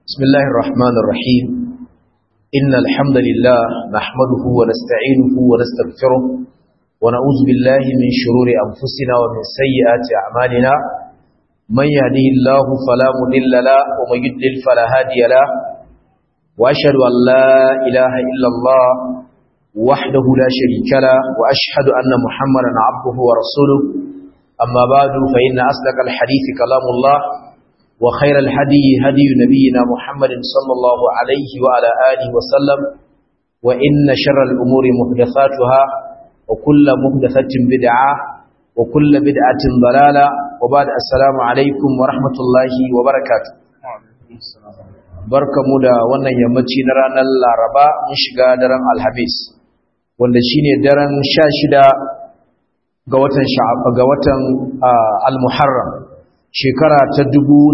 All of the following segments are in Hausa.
بسم الله الرحمن الرحيم إن الحمد لله نحمده ونستعينه ونستغفره ونعوذ بالله من شرور أنفسنا ومن سيئات أعمالنا من يهده الله فلا مضل له ومن يضلل فلا هادي له وأشهد أن لا إله إلا الله وحده لا شريك له وأشهد أن محمدا عبده ورسوله أما بعد فإن أصدق الحديث كلام الله وخير الهدي هدي نبينا محمد صلى الله عليه وعلى آله وسلم وإن شر الأمور محدثاتها وكل محدثة بدعة وكل بدعة ضلالة وبعد السلام عليكم ورحمة الله وبركاته barkamu da wannan yammaci na ranar Laraba mun shiga daren Alhamis wanda shine daren 16 ga watan ga watan Al-Muharram shekara ta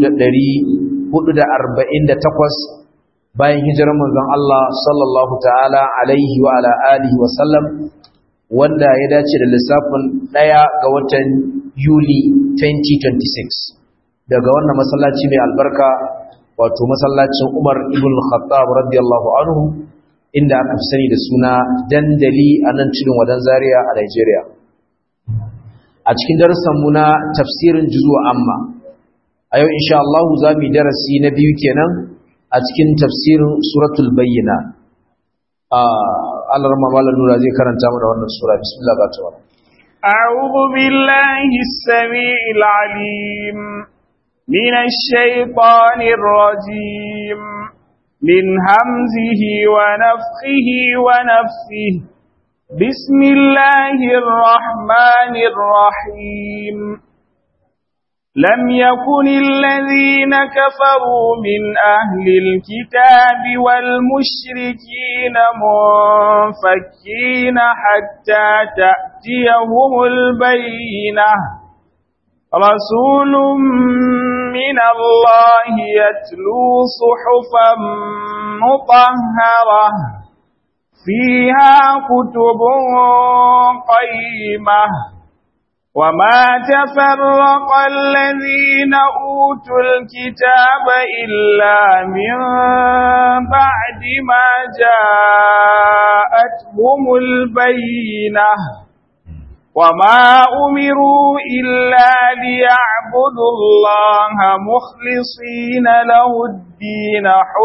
takwas bayan hijirar manzon Allah sallallahu ta'ala alaihi wa ala alihi wa sallam wanda ya dace da lissafin ɗaya ga watan Yuli 2026 daga wannan masallaci mai albarka wato masallacin Umar ibn Khattab radiyallahu anhu inda aka fi sani da suna dandali a nan cikin wadan Zaria a Nigeria a cikin darussanmu na tafsirin juzu amma a yau insha Allah za mu yi darasi na biyu kenan a cikin tafsirin suratul bayyina a Allah rama malar nura zai karanta mana wannan sura bismillah ba ta wani أعوذ بالله السميع العليم من الشيطان الرجيم من همزه ونفخه ونفثه بسم الله الرحمن الرحيم لم يكن الذين كفروا من أهل الكتاب والمشركين منفكين حتى تأتيهم البينة رسول من الله يتلو صحفا مطهرة فيها كتب قيمة وما تفرق الذين أوتوا الكتاب إلا من بعد ما جاءتهم البينة وما أمروا إلا ليعبدوا الله مخلصين له الدين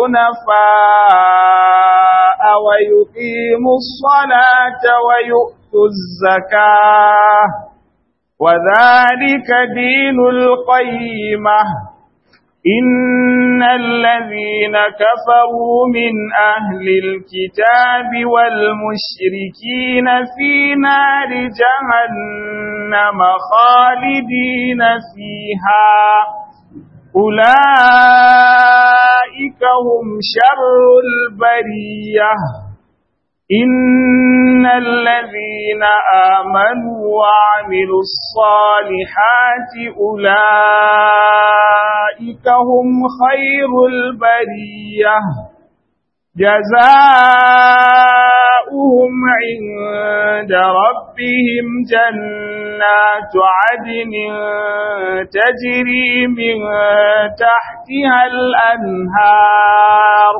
حنفاء ويقيموا الصلاة ويؤتوا الزكاة وذلك دين القيمة إن الذين كفروا من أهل الكتاب والمشركين في نار جهنم خالدين فيها أولئك هم شر البريه إن الذين آمنوا وعملوا الصالحات أولئك هم خير البرية جزاؤهم عند ربهم جنات عدن تجري من تحتها الأنهار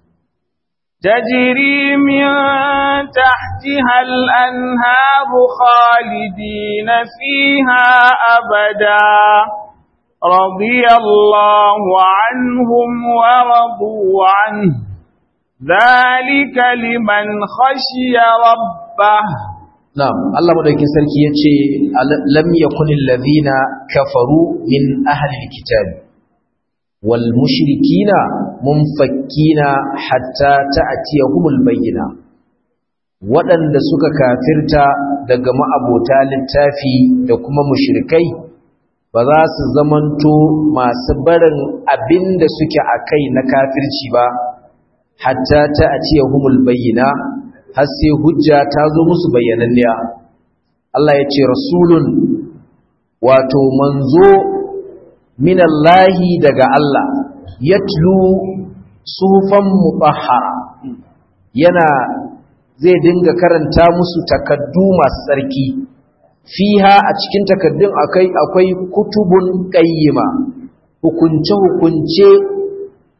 تجري من تحتها الأنهار خالدين فيها أبدا رضي الله عنهم ورضوا عنه ذلك لمن خشي ربه نعم الله مدوكين سركي yace lam yakun alladhina kafaru min ahli alkitab wal mushrikina munfakkina hatta ta'tiyahumul bayyina waɗanda suka kafirta daga ma'abota littafi da kuma mushrikai ba za su zamanto masu barin abinda suke akai na kafirci ba hatta ta'tiyahumul bayyina har sai hujja ta zo musu bayyananniya Allah ya ce rasulun wato manzo minallahi daga Allah yatlu sufan mutahhara yana zai dinga karanta musu takaddu masu tsarki fiha a cikin takaddun akai akwai kutubun qayyima hukunce hukunce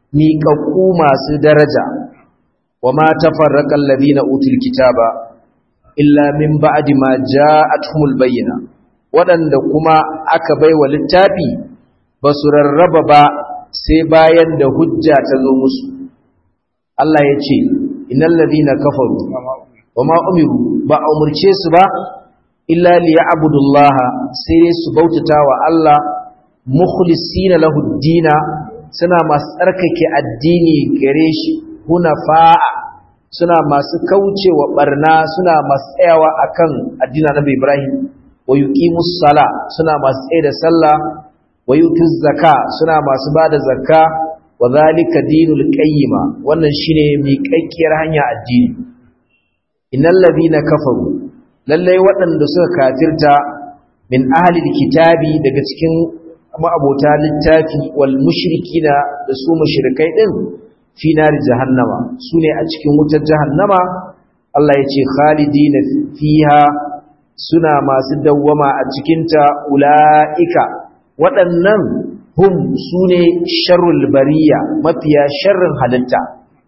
miƙaƙƙu masu daraja wa ma tafarraqa alladhina utul kitaba illa min ba'di ma ja'atuhumul bayyina waɗanda kuma aka baiwa littafi ba su rarraba ba sai bayan da hujja ta zo musu Allah ya ce innal ladhina kafaru wa ma umiru ba a umurce su ba illa liya'budullaha sai su bautata wa Allah mukhlisina lahu dina suna masu tsarkake addini gare shi hunafa'a suna masu kaucewa barna suna masu tsayawa akan addinin Nabi Ibrahim wa yuqimus sala suna masu tsaye da sallah wa yutuz zaka suna masu bada zakka wa zalika dinul qayyima wannan shine miƙaƙƙiyar hanya addini innal ladina kafaru lalle waɗanda suka kafirta min ahli kitabi daga cikin ma'abota littafi wal mushrikina da su mushrikai din fi nari jahannama sune a cikin wutar jahannama Allah ya ce khalidina fiha suna masu dawwama a cikinta ula'ika waɗannan hum sune sharrul bariya mafiya sharrin halitta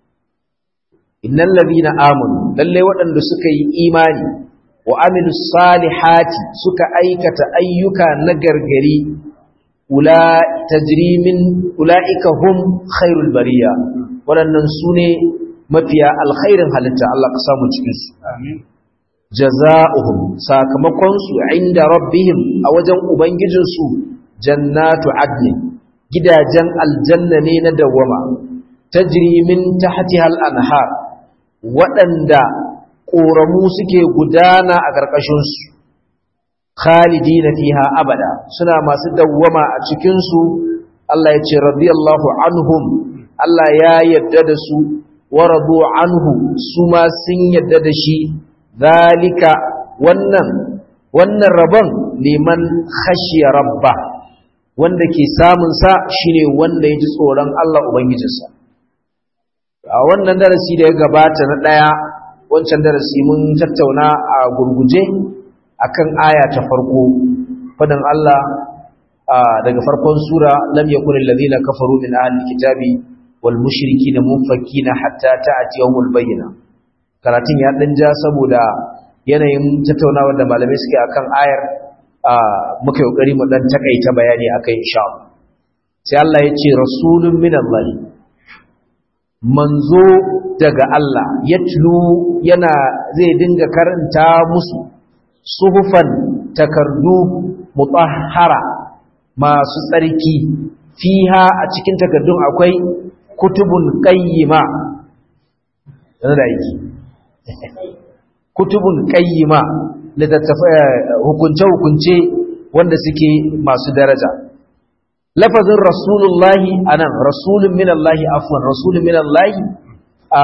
innal ladina amanu lalle waɗanda suka yi imani wa amilu salihati suka aikata ayyuka na gargari ula tajrimin ula'ika hum khairul bariya waɗannan su ne mafiya alkhairin halitta Allah ka samu cikinsu jaza'uhum sakamakonsu inda rabbihim a wajen ubangijinsu jannatu adnin gidajen aljanna ne na dawwama tajrimin tahtiha al-anhar waɗanda ƙoramu suke gudana a ƙarƙashinsu khalidina fiha abada suna masu dawwama a cikinsu Allah ya ce radiyallahu anhum Allah ya yadda da su wa radu anhu su ma sun yadda da shi zalika wannan wannan rabon liman khashiya rabba wanda ke samun sa shine wanda ya ji tsoron Allah ubangijinsa a wannan darasi da ya gabata na daya wancan darasi mun tattauna a gurguje akan aya ta farko fadan Allah daga farkon sura lam yakun alladhina kafaru min ahli kitabi wal mushrikin munfakina hatta ta'ti yawmul bayyina karatun ya dan ja saboda yanayin tattaunawar da malamai suke akan ayar muka kokari mu dan takaita bayani akai insha Allah sai Allah ya ce rasulun min Allah manzo daga Allah yatlu yana zai dinga karanta musu suhufan takardu mutahhara masu tsarki fiha a cikin takardun akwai kutubun qayyima yana da aiki kutubun qayyima hukunce hukunce wanda suke masu daraja lafazin rasulullahi anan rasulun minallahi afwan rasulun minallahi a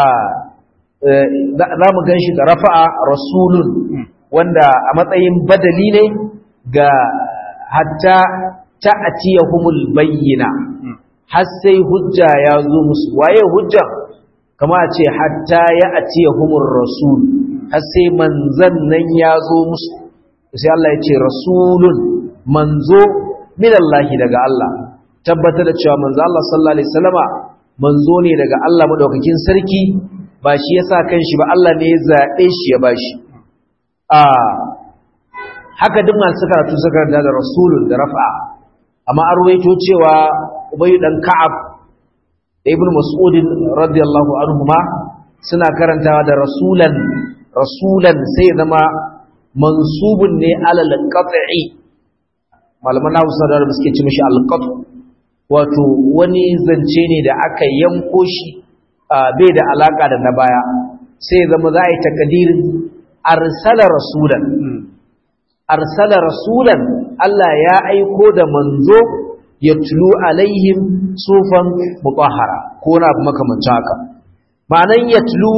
za mu gan shi da rafa'a rasulun wanda a matsayin badali ne ga hatta ta'tiyahumul bayyina har sai hujja ya zo musu waye hujja kama a ce hatta ya atiyahumur rasul har sai manzan nan ya zo musu sai Allah ya ce rasulun manzo minallahi daga Allah tabbatar da cewa manzo Allah sallallahu alaihi wasallama manzo ne daga Allah madaukakin sarki ba shi yasa kanshi ba Allah ne ya zabe shi ya bashi a haka duk masu karatu suka da da rasulun da rafa amma an ruwaito cewa ubay dan ka'ab da ibnu mas'ud radiyallahu anhuma suna karantawa da rasulan rasulan sai zama mansubun ne alal qat'i malaman Hausa da suke ci mishi al wato wani zance ne da aka yanko shi bai da alaka da na baya sai zama za a yi takadirin arsala rasulan arsala rasulan Allah ya aiko da manzo ya tulu alaihim sufan mutahhara ko na abu makamancin haka ma'anan ya tulu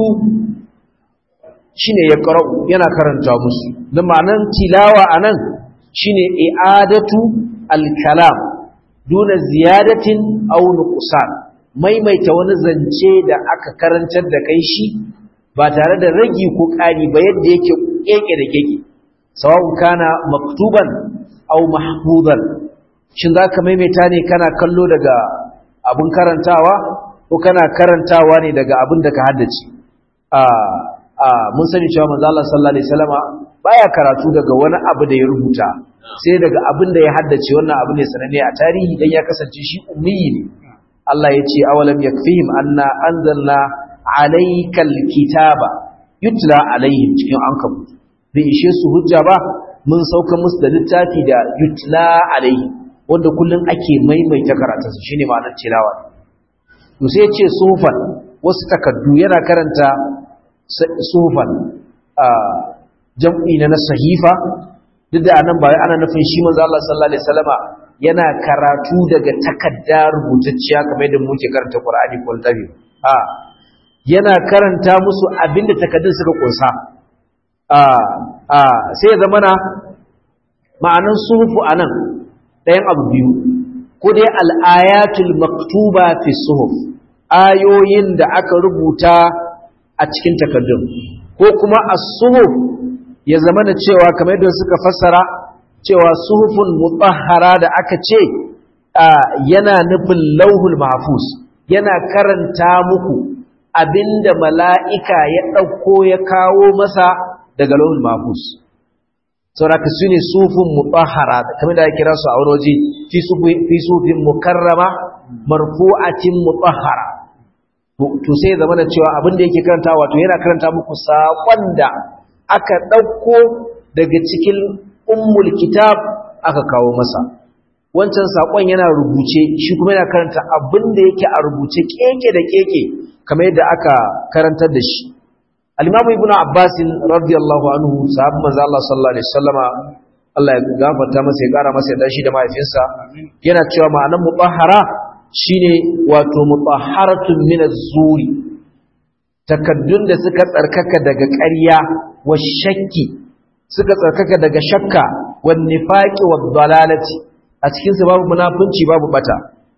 shine ya qara'u yana karanta musu da ma'anan tilawa anan shine i'adatu al-kalam duna ziyadatin aw nuqsan maimaita wani zance da aka karantar da kai shi ba tare da ragi ko ƙari ba yadda yake keke da keke sawa'un kana maktuban aw mahfuzan shin zaka maimaita ne kana kallo daga abun karantawa ko kana karantawa ne daga abin da ka haddace a a mun sani cewa manzo Allah sallallahu alaihi wasallama baya karatu daga wani abu da ya rubuta sai daga abin da ya haddace wannan abu ne sananne a tarihi dan ya kasance shi ummi ne Allah ya ce awalam yakfihim anna anzalna alaykal kitaba yutla alaihim cikin ankabut bai ishe su hujja ba mun sauka musu da littafi da yutla alaihim wanda kullum ake maimaita karatunsa shine ma'anar tilawa to sai ce sufan wasu takaddu yana karanta sufan a jam'i na sahifa duk da anan ba ana nufin shi manzo Allah sallallahu alaihi wasallama yana karatu daga takadda rubutacciya kamar yadda muke karanta Qur'ani ko tabi a yana karanta musu abinda takaddun suka kunsa a a sai zamana ma'anan suhufu anan ɗayan abu biyu ko dai al'ayatul maktuba fi suhuf ayoyin da aka rubuta a cikin takaddun ko kuma as-suhuf ya zama na cewa kamar yadda suka fassara cewa suhufun mutahhara da aka ce yana nufin lauhul mahfuz yana karanta muku abinda mala'ika ya ɗauko ya kawo masa daga lauhul mahfuz sauraka su ne sufin mutahara kamar da ya kira su a wani waje fi sufin mukarrama marfu'atin mutahara to sai zama da cewa abin da yake karanta wato yana karanta muku saƙon da aka ɗauko daga cikin ummul kitab aka kawo masa wancan saƙon yana rubuce shi kuma yana karanta abin da yake a rubuce keke da keke kamar yadda aka karantar da shi al-imamu ibnu abbas radiyallahu anhu sahabban manzo Allah sallallahu alaihi wasallama Allah ya gafarta masa ya kara masa ya shi da mahaifinsa yana cewa ma'anar mutahhara shine wato mutahharatun min az-zuri takaddun da suka tsarkaka daga ƙarya wa shakki suka tsarkaka daga shakka wa nifaqi wa dalalati a cikin su babu munafunci babu bata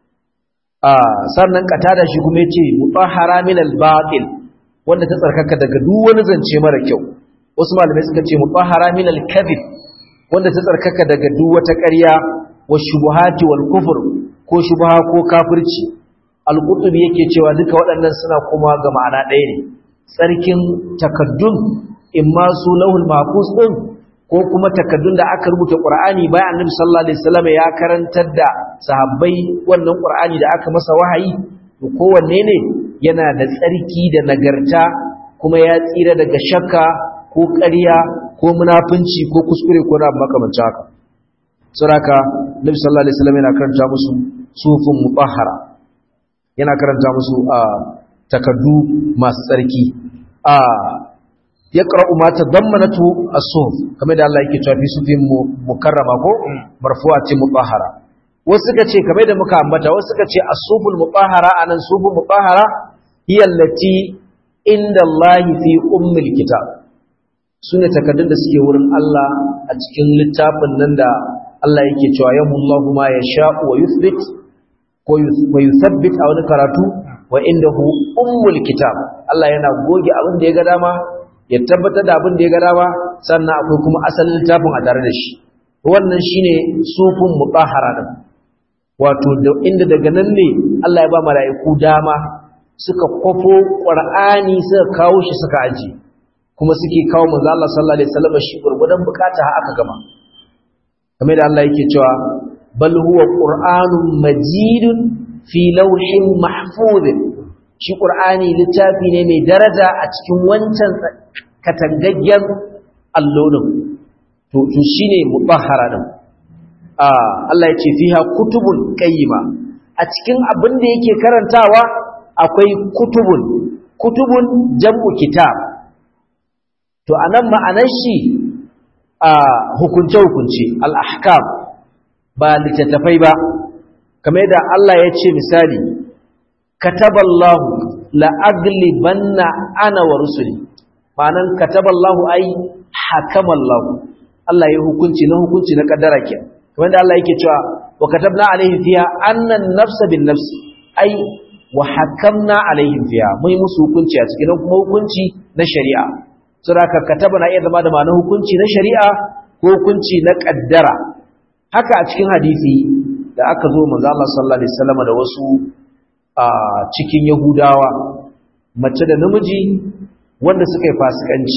a sannan katada shi kuma yace mutahhara min al-batil wanda ta tsarkaka daga duk wani zance mara kyau wasu malamai suka ce mutahhara min al-kadhib wanda ta tsarkaka daga duk wata ƙarya wa shubuhati wal kufr ko shubha ko kafirci al-qurtubi yake cewa duka waɗannan suna kuma ga ma'ana ɗaya ne tsarkin takaddun imma su lahul mahfuz din ko kuma takaddun da aka rubuta qur'ani bayan annabi sallallahu alaihi wasallam ya karantar da sahabbai wannan qur'ani da aka masa wahayi to kowanne ne yana da tsarki da nagarta kuma ya tsira daga shakka ko ƙarya ko munafunci ko kuskure ko na makamancin haka saraka nabi sallallahu alaihi wasallam yana karanta musu sufun mutahhara yana karanta musu a takaddu masu tsarki a yaqra'u ma tadammanatu as-suhuf kamar da Allah yake cewa fi sufin mukarrama ko marfu'atin mutahhara wasu suka ce kamar da muka ambata wasu suka ce as-suful mutahhara anan suful mutahhara hiya allati inda Allah fi ummil kitab sune takaddun da suke wurin Allah a cikin littafin nan da Allah yake cewa yamullahu ma yasha'u wa yuthbit ko wa yuthabbit a wani karatu wa indahu ummul kitab Allah yana goge abin da ya ga dama ya tabbatar da abin da ya ga dama sannan akwai kuma asalin littafin a tare da shi wannan shine sufun mutahhara din wato inda daga nan ne Allah ya ba mala'iku dama suka kwafo qur'ani suka kawo shi suka aji kuma suke kawo manzo Allah sallallahu alaihi wasallam shi gurgudan bukata har aka gama kamar da Allah yake cewa bal huwa qur'anun majidun fi lawhin mahfuz shi qur'ani littafi ne mai daraja a cikin wancan katangaggen allonin to to shine mutahhara din Allah ya ce fiha kutubun qayyima a cikin abin da yake karantawa akwai kutubun kutubun jam'u kitab to anan ma'anar shi a hukunce hukunce al-ahkam ba littattafai ba kamar da Allah ya ce misali kataballahu la'aglibanna ana wa rusuli ma'anan kataballahu ai hakamallahu Allah ya hukunci na hukunci na kaddara kenan kamar da Allah yake cewa wa katabna alaihim fiha annan nafsa bin nafsi ai wa hakamna alaihim fiha mun musu hukunci a cikin kuma hukunci na shari'a saboda kataba na iya zama da ma'anar hukunci na shari'a ko hukunci na kaddara haka a cikin hadisi da aka zo manzo Allah sallallahu alaihi wasallam da wasu a cikin yahudawa mace da namiji wanda suka yi fasikanci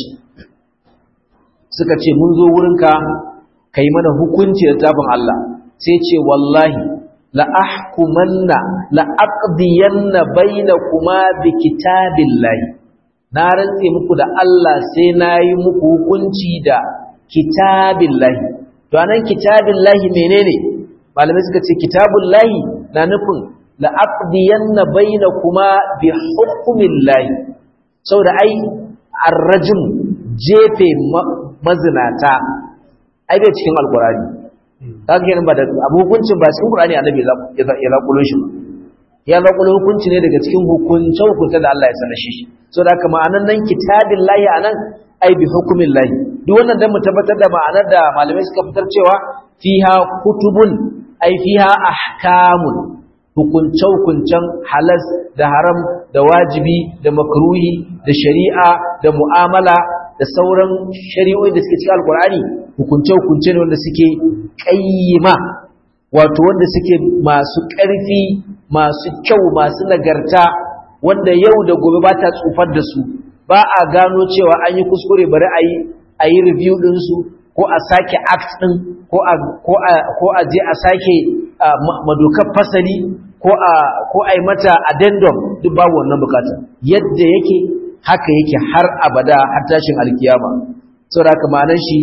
suka ce mun zo wurinka ka yi mana hukunci da tafin Allah sai ce wallahi la'ahkumanna la'aqdiyanna bainakuma bi kitabillahi na rantse muku da Allah sai nayi muku hukunci da kitabillahi to anan kitabillahi menene malamai suka ce kitabullahi na nufin la'aqdiyanna bainakuma bi hukmillahi saboda ai arrajum jefe mazinata ai bai cikin alqur'ani kaga kenan ba da abu hukuncin ba cikin Qur'ani annabi ya zakulo shi ba ya zakulo hukunci ne daga cikin hukuncin hukunta da Allah ya sanar shi so da haka ma'anan nan kitabillahi anan ai bi hukumillahi duk wannan dan mu tabbatar da ma'anar da malamai suka fitar cewa fiha kutubun ai fiha ahkamun hukunce hukuncen halas da haram da wajibi da makruhi da shari'a da mu'amala da sauran shari'o'i da suke cikin alkur'ani hukunce-hukunce ne wanda suke ƙayyima wato wanda suke masu ƙarfi masu kyau masu nagarta wanda yau da gobe ba ta tsufar da su ba a gano cewa an yi kuskure bari a yi a yi review ɗinsu ko a sake act ɗin ko a je a sake madokar fasali ko a yi mata addendum duk babu wannan bukatar yadda yake haka yake har abada har tashin alkiyama saboda haka ma'anar shi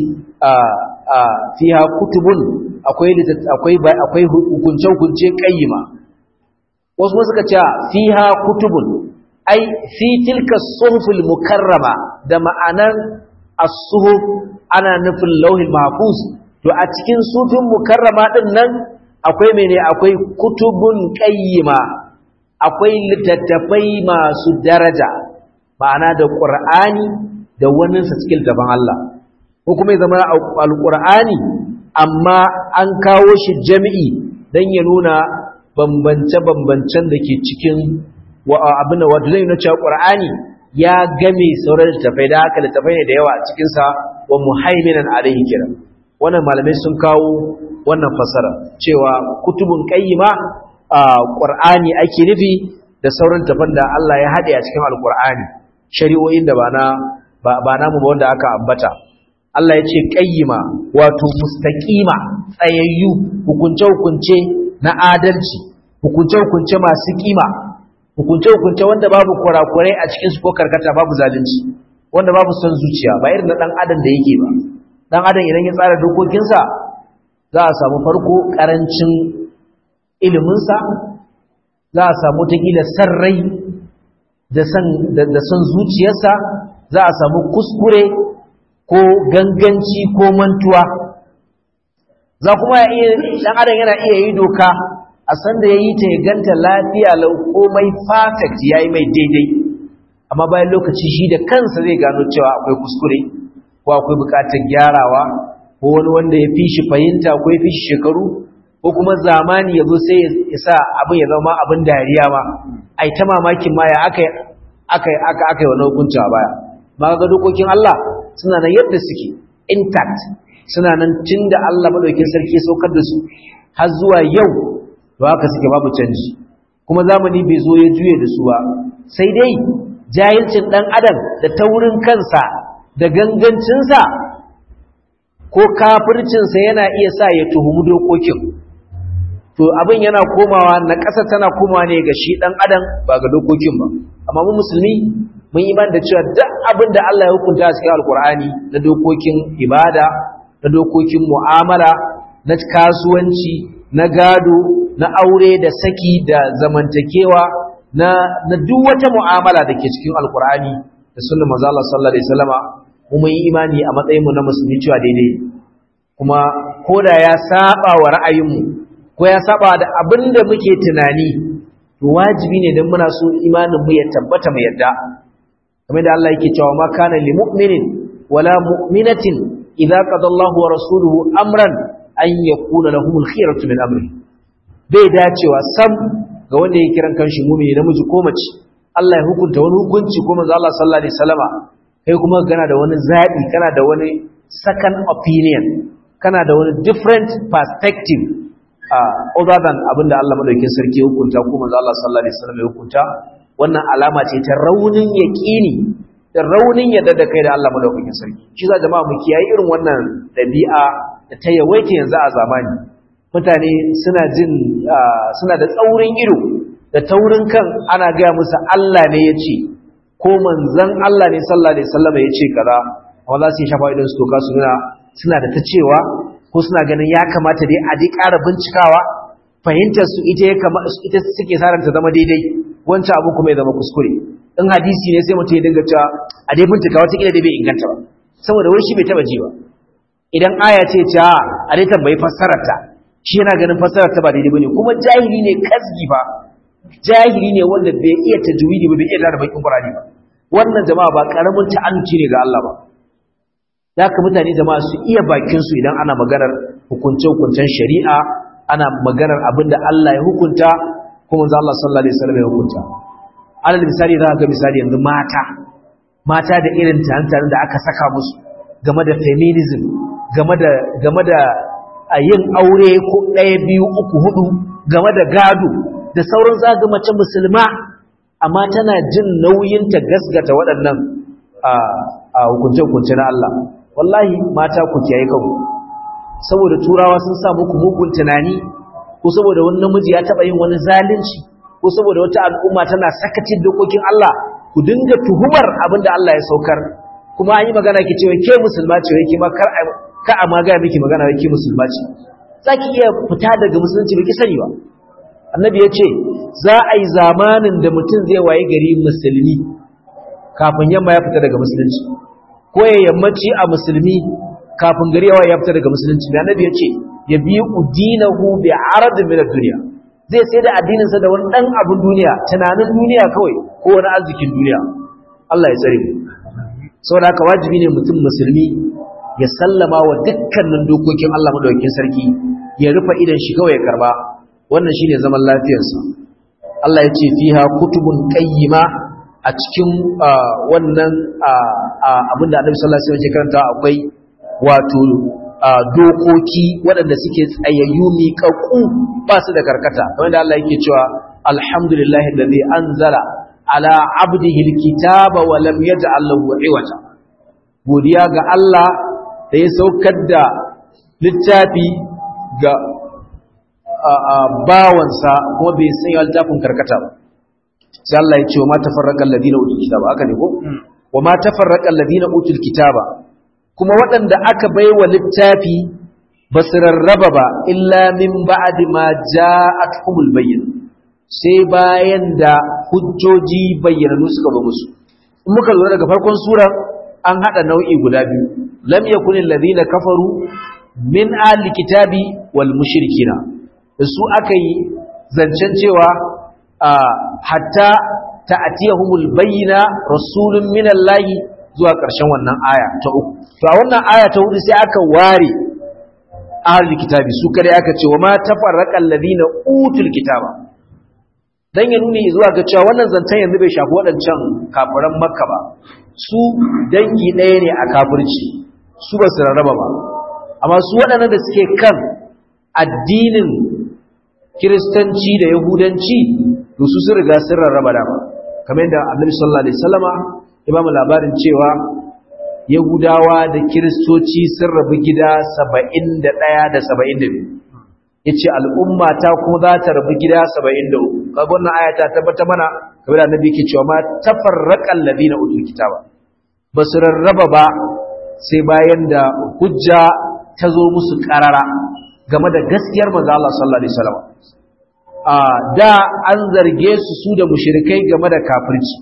fiha kutubun akwai akwai akwai hukunce hukunce kayyima wasu kuma suka ce fiha kutubun ai fi tilka suhufil mukarrama da ma'anar as-suhuf ana nufin lauhil mahfuz to a cikin sufin mukarrama din nan akwai mene akwai kutubun qayyima akwai littattafai masu daraja ma'ana da qur'ani da wannan sa cikin daban Allah ko kuma ya zama alqur'ani amma an kawo shi jami'i dan ya nuna bambance bambancen da ke cikin wa abin wato zai nuna cewa qur'ani ya game sauran littattafai da haka littattafai ne da yawa a cikin sa wa muhaiminan alaihi kiran wannan malamai sun kawo wannan fasara cewa kutubun qayyima qur'ani ake nufi da sauran tafan da Allah ya hade a cikin alqur'ani shari'o'in da ba na ba namu ba wanda aka ambata Allah ya ce qayyima wato mustaqima tsayayyu hukunce hukunce na adalci hukunce hukunce masu kima hukunce hukunce wanda babu kurakurai a cikin su ko karkata babu zalunci wanda babu son zuciya ba irin na dan adam da yake ba dan adam idan ya tsara dokokinsa za a samu farko karancin iliminsa za a samu takila san rai da san zuciyarsa za a samu kuskure ko ganganci ko mantuwa za kuma ya iya dan adam yana iya yi doka a san da ya yi ta ya ganta lafiya lau komai perfect ya yi mai daidai amma bayan lokaci shi da kansa zai gano cewa akwai kuskure ko akwai bukatar gyarawa ko wani wanda ya fi shi fahimta ko ya fi shi shekaru ko kuma zamani ya zo sai ya sa abin ya zama abin dariya ma a ta mamakin ma ya aka aka aka aka wani hukunci a baya ma ga dokokin Allah suna nan yadda suke intact suna nan tun da Allah madaukin sarki ya saukar da su har zuwa yau to haka suke babu canji kuma zamani bai zo ya juye da su ba sai dai jahilcin dan adam da taurin kansa da gangancinsa ko kafircinsa yana iya sa ya tuhumi dokokin to abin yana komawa na ƙasa tana komawa ne ga shi ɗan adam ba ga dokokin ba amma mu musulmi mun iman da cewa duk abin da Allah ya hukunta a cikin alkur'ani na dokokin ibada na dokokin mu'amala na kasuwanci na gado na aure da saki da zamantakewa na na duk wata mu'amala da ke cikin alkur'ani da sunnar manzo Allah sallallahu alaihi wasallama mu mun yi imani a matsayin mu na musulmi cewa daidai kuma koda ya saba wa ra'ayinmu ko ya saba da abin da muke tunani to wajibi ne dan muna so imanin mu ya tabbata mu yadda kamar da Allah yake cewa ma kana lil mu'minin wala mu'minatin idza qada Allahu wa rasuluhu amran an yakuna lahumul khiyaratu min amri bai dacewa sam ga wanda ya kiran kanshi mu'mini namiji ko mace Allah ya hukunta wani hukunci ko manzo Allah sallallahu alaihi wasallama kai kuma kana da wani zabi kana da wani second opinion kana da wani different perspective other than abinda Allah madaukakin sarki ya hukunta ko manzo Allah sallallahu alaihi wasallam ya hukunta wannan alama ce ta raunin yaqini da raunin yadda da kai da Allah madaukakin sarki shi za jama'a mu kiyaye irin wannan dabi'a da ta yawaita yanzu a zamani mutane suna jin suna da tsaurin ido da taurin kan ana gaya musu Allah ne ya ce ko manzon Allah ne sallallahu alaihi wasallam ya ce kaza amma za su yi shafa idan su toka su nuna suna da ta cewa ko suna ganin ya kamata dai a dai ƙara bincikawa fahimtar su ita ya kama ita suke saranta zama daidai wancan abu kuma ya zama kuskure in hadisi ne sai mutum ya dinga cewa a dai bincika wata kila dai bai inganta ba saboda wai shi bai taba ji ba idan aya ce ta a dai tambayi fassarar ta shi yana ganin fassarar ta ba daidai bane kuma jahili ne kasgi ba jahili ne wanda bai iya tajwidi ba bai iya da bakin Qur'ani ba wannan jama'a ba karamin ta'annuci ne ga Allah ba da haka mutane jama'a su iya bakin su idan ana maganar hukunce-hukuncen shari'a ana maganar abinda Allah ya hukunta kuma manzo Allah sallallahu alaihi wasallam ya hukunta alal misali za ga misali yanzu mata mata da irin tantan da aka saka musu game da feminism game da game da yin aure ko ɗaya biyu uku hudu game da gado da sauran zaga mace musulma amma tana jin nauyin ta gasgata waɗannan a hukunce-hukunce na Allah wallahi mata ku kiyaye kanku saboda turawa sun sa muku mugun tunani ko saboda wani namiji ya taba yin wani zalunci ko saboda wata al'umma tana sakacin dokokin Allah ku dinga tuhumar abin da Allah ya saukar kuma an yi magana ki cewa ke musulma ce wai ke ma kar ka a maga miki magana wai ke musulma ce zaki iya fita daga musulunci ba ki sani ba annabi ya ce za a yi zamanin da mutum zai waye gari musulmi kafin yamma ya fita daga musulunci ko ya yammaci a musulmi kafin gari yawa ya fita daga musulunci da annabi ya ce ya bi udinahu bi arad min ad-dunya zai sai da addinin sa da wani dan abun duniya tunanin duniya kawai ko wani arzikin duniya Allah ya tsare mu saboda haka wajibi ne mutum musulmi ya sallama wa dukkanin dokokin Allah madaukakin sarki ya rufe idan shi kawai ya karba wannan shine zaman lafiyarsa Allah ya ce fiha kutubun qayyima a cikin wannan abinda Annabi sallallahu alaihi wasallam ya karanta akwai wato dokoki waɗanda suke tsayayyu miƙaƙu ba su da karkata kamar da Allah yake cewa alhamdulillahi allazi anzala ala abdihi alkitaba wa lam yaj'al lahu iwaja godiya ga Allah da ya saukar da littafi ga bawansa kuma bai sanya littafin karkata ba sai Allah ya ce wa ma tafarraqa alladhina utul kitaba haka ne ko wa ma tafarraqa alladhina utul kitaba kuma waɗanda aka baiwa littafi ba su rarraba ba illa min ba'di ma ja'atuhumul bayyin sai bayan da hujjoji bayyananu suka ba musu in muka lura daga farkon sura an hada nau'i guda biyu lam yakunil ladina kafaru min ahli kitabi wal mushrikina da su aka yi zancen cewa hatta ta'tiyahumul bayyina rasulun minallahi zuwa ƙarshen wannan aya ta uku to a wannan aya ta hudu sai aka ware ahlul kitabi su kare aka ce wa ma tafarraqal ladina utul kitaba dan ya nuni zuwa ga cewa wannan zantan yanzu bai shafi waɗancan kafiran makka ba su dangi ɗaya ne a kafirci su ba su rarraba ba amma su waɗannan da suke kan addinin kiristanci da yahudanci to su sun riga sun rarraba dama kamar yadda annabi sallallahu alaihi wasallama ya ba mu labarin cewa yahudawa da kiristoci sun rabu gida saba'in da ɗaya da saba'in da biyu ya ce al'umma ta kuma za ta rabu gida saba'in da uku kaga wannan aya ta tabbata mana kamar da annabi ke cewa ma tafarraqal ladina utul kitaba ba su rarraba ba sai bayan da hujja ta zo musu karara game da gaskiyar manzo Allah sallallahu alaihi wasallam a da an zarge su su da mushrikai game da kafirci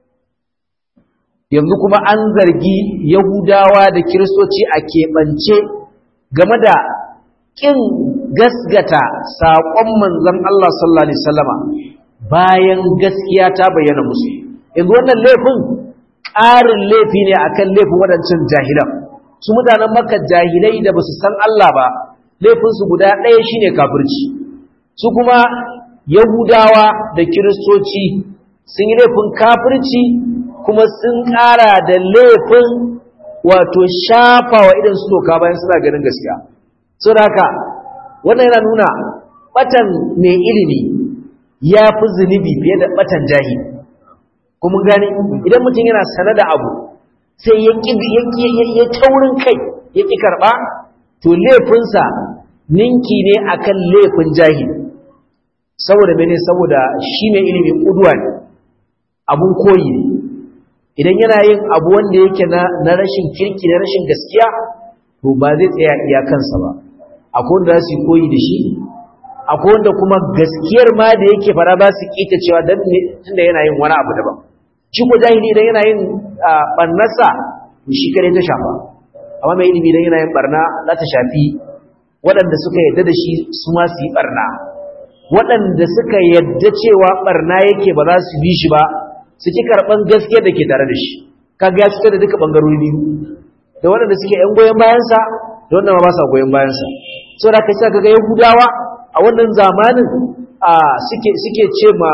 yanzu kuma an zargi yahudawa da kiristoci a keɓance game da ƙin gasgata saƙon manzon Allah sallallahu alaihi wasallama bayan gaskiya ta bayyana musu yanzu wannan laifin ƙarin laifi ne akan laifin waɗancan jahilan su mutanen maka jahilai da basu san Allah ba laifinsu guda ɗaya shine kafirci su kuma yahudawa da kiristoci sun yi laifin kafirci kuma sun ƙara da laifin wato shafa wa idan su toka bayan suna ganin gaskiya so da haka wannan yana nuna batan mai ilimi ya fi zunubi fiye da batan jahili kuma gane idan mutum yana sane da abu sai ya ya taurin kai ya ƙi karɓa to laifinsa ninki ne akan laifin jahili saboda mene saboda shi mai ilimi ƙuduwa ne abun koyi ne idan yana yin abu wanda yake na rashin kirki na rashin gaskiya to ba zai tsaya iyakansa ba akwai wanda za su yi koyi da shi akwai wanda kuma gaskiyar ma da yake fara ba su kita cewa dan ne tunda yana yin wani abu daban shi ko jahili idan yana yin barnarsa shi kare ta shafa amma mai ilimi idan yana yin barna za ta shafi waɗanda suka yadda da shi su ma su yi barna waɗanda suka yadda cewa barna yake ba za su bi shi ba su ki karɓan gaskiyar da ke tare da shi kaga ya fito da duka ɓangarori biyu da waɗanda suke ‘yan goyon bayansa da wanda ma ba sa goyon bayansa so da kai sa kaga yahudawa a wannan zamanin suke ce ma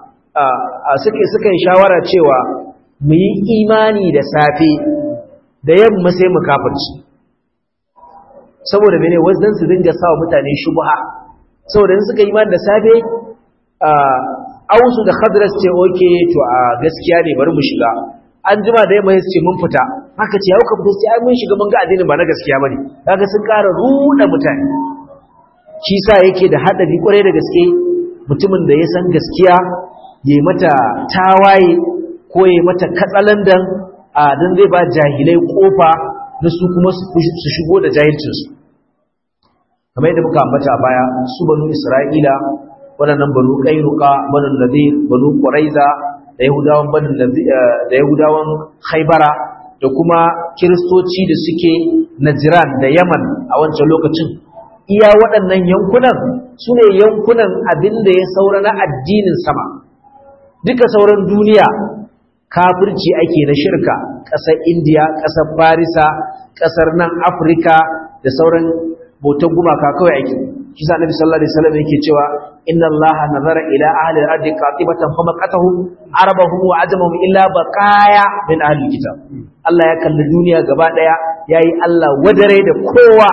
suke suka yi shawara cewa mu yi imani da safe da yamma sai mu kafirci saboda mene wasu su dinga sawa mutane shubha saboda in suka yi imani da safe ausu da khadras ce oke to a gaskiya ne bari mu shiga an jima da yamma ce mun fita haka ce yau ka fita sai ai mun shiga mun ga addinin ba na gaskiya bane kaga sun ƙara ruɗa mutane shi sa yake da haɗari ƙwarai da gaske mutumin da ya san gaskiya ya mata tawaye ko ya mata katsalandan a don zai ba jahilai ƙofa na su kuma su shigo da jahilcinsu kamar yadda muka ambata baya su banu isra'ila waɗannan banu ƙairuka banu nadir banu ƙwaraiza da yahudawan banu da yahudawan haibara da kuma kiristoci da suke najiran da yaman a wancan lokacin iya waɗannan yankunan su ne yankunan abin da ya saura na addinin sama duka sauran duniya kafirci ake na shirka ƙasar indiya ƙasar farisa ƙasar nan afirka da sauran bautan gumaka kawai ake shi sa nabi sallallahu alaihi wasallam yake cewa inna allaha nazara ila ahli al-ardi qatibatan fa maqatahum arabahum wa ajamahum illa baqaya min ahli kitab Allah ya kalli duniya gaba daya yayi Allah wadare da kowa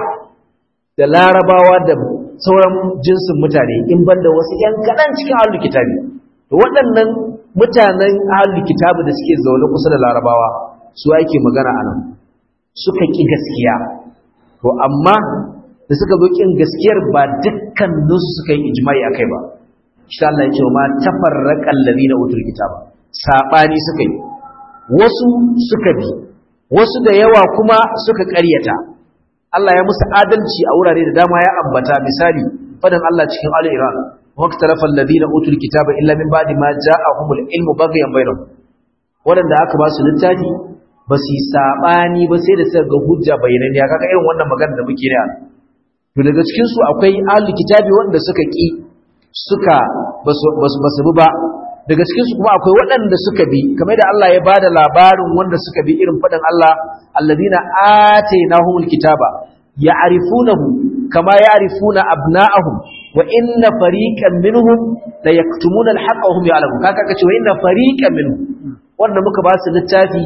da larabawa da sauran jinsin mutane in banda wasu ‘yan kaɗan cikin ahalul kitabi da waɗannan mutanen ahalul kitabi da suke zaune kusa da larabawa su ake magana a nan suka ƙi gaskiya to amma da suka zo ƙin gaskiyar ba dukkaninsu suka yi ijimai a kai ba shi Allah ya ce ma tafarraƙan lalina utul kitaba saɓani suka yi wasu suka bi wasu da yawa kuma suka ƙaryata Allah ya musu adalci a wurare da dama ya ambata misali fadan Allah cikin Ali Iran waqtalafa alladhina utul kitaba illa min ba'di ma ja'ahumul ilmu baghyan bainahum wadanda aka ba su littafi ba su sabani ba sai da suka ga hujja bayananniya kaga irin wannan magana da muke da to daga cikin su akwai ahli kitabi wanda suka ki suka basu basu bi ba daga cikin su kuma akwai waɗanda suka bi kamar da Allah ya bada labarin wanda suka bi irin faɗin Allah alladhina atainahumul kitaba ya'rifunahu kama ya'rifuna abna'ahum wa inna fariqan minhum la yaktumuna al-haqqa wa hum ya'lamun kaka kace wa inna fariqan minhum wanda muka ba su littafi